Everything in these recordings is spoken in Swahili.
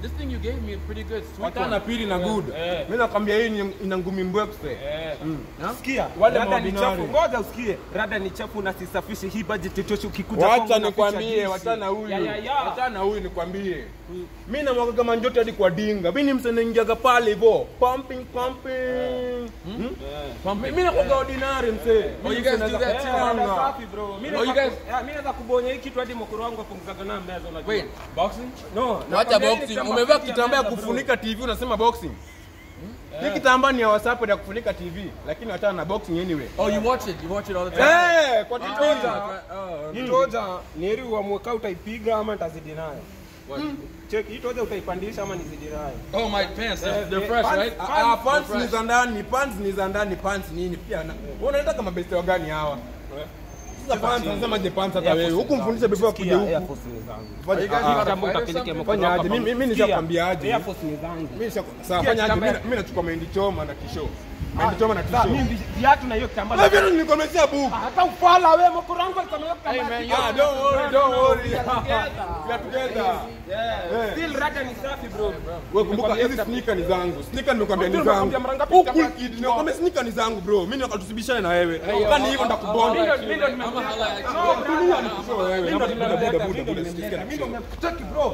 This thing you gave me is pretty good. Sweet Wachana na one. pili na good. Eh. Mimi nakwambia hii ni- ina ngumi mbwekse. Eh. Huh? Sikia, Wale rada ni maordinary. chafu. Ngoja usikie, rada ni chafu na sisafishi hii budget itoshi ukikuja Wacha kwangu unaficha nikwambie, juice. wachana huyu. Ya, ya, ya. Wachana huyu nikwambie. Mimi na mwaka kama njote hadi kwa dinga. Mimi ni msanii naingiaga pale hivyo. Pumping pumping. Hmm? Mimi nakuwa ordinary msee. Oh, you guys do that Eh, too? rada safi bro. Mimi Oh, you naweza guys- ku- eh, mimi naweza kubonya hii kitu hadi mkoro wangu apunguzaga na meza unajua. Wait, boxing? No, Wacha nakwambia hii ni boxing. kama Umevaa fiti ya kitambaa ya meza, bro. kufunika TV unasema boxing. Hii kitambaa ni ya WhatsApp ya kufunika TV, lakini wachana na boxing anyway. Oh, you watch it. You watch it all the time. Eh, kwa titoja. Oh, okay. Hii toja ni heri uamue kama utaipiga ama nitazidi nayo. Check, hii toja utaipandisha ama nizidi nayo. Oh, my pants. They're, Eh, they're eh, fresh, pants- right? Ah, ah, pants ni za ndani, pants ni za ndani, pants nini pia. na- Wewe unaita kama besti wa gani hawa? Sasa pants nasema je pants hata wewe. Huku mfundishe before akuje Air huku. Force ni zangu. Fanya- Are you guys ah, ah, gonna Kitambo fight or utapeleke something? mkono Fanya hapa aje? Mimi- mimi Sikia, nishakwambia aje. Air Force ni zangu. Mimi nisha sawa Sikia, fanya aje? kitambaa- Mimi mimi nachukua mahindi choma na tisho. Mahindi choma na Sasa tisho. mimi vi- viatu na hiyo kitambaa. Wewe vipi nilikomezea buku? Hata ufala wewe mkoro wangu alikamia Hey, kitambaa. man, you Ah, don't worry, don't worry. We are together. We are together. Yeah. Still rada ni safi bro. Wewe kumbuka hizi sneaker ni zangu. Sneaker nimekwambia ni Ndio zangu. nimekwambia mara ngapi Huku kitambaa kid nimekwambia sneaker ni zangu bro. Mimi nikatusibishane na wewe. yo, Kani hivyo I'll- ndakubonda. I'll- Mimi ndo I'm a holla at you. No, brother. Mimi ndo Mimi ndo buda buda buda nimemleta, buda mimi ndo buda. nimemleta, mimi ndo nimekutaki bro.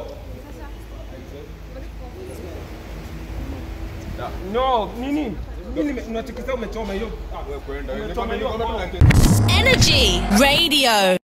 No, nini? Mimi nime- unatikisa umechoma hiyo. Ah, Wewe kwenda. Umechoma hiyo. Nimekwambia tu na Energy Radio.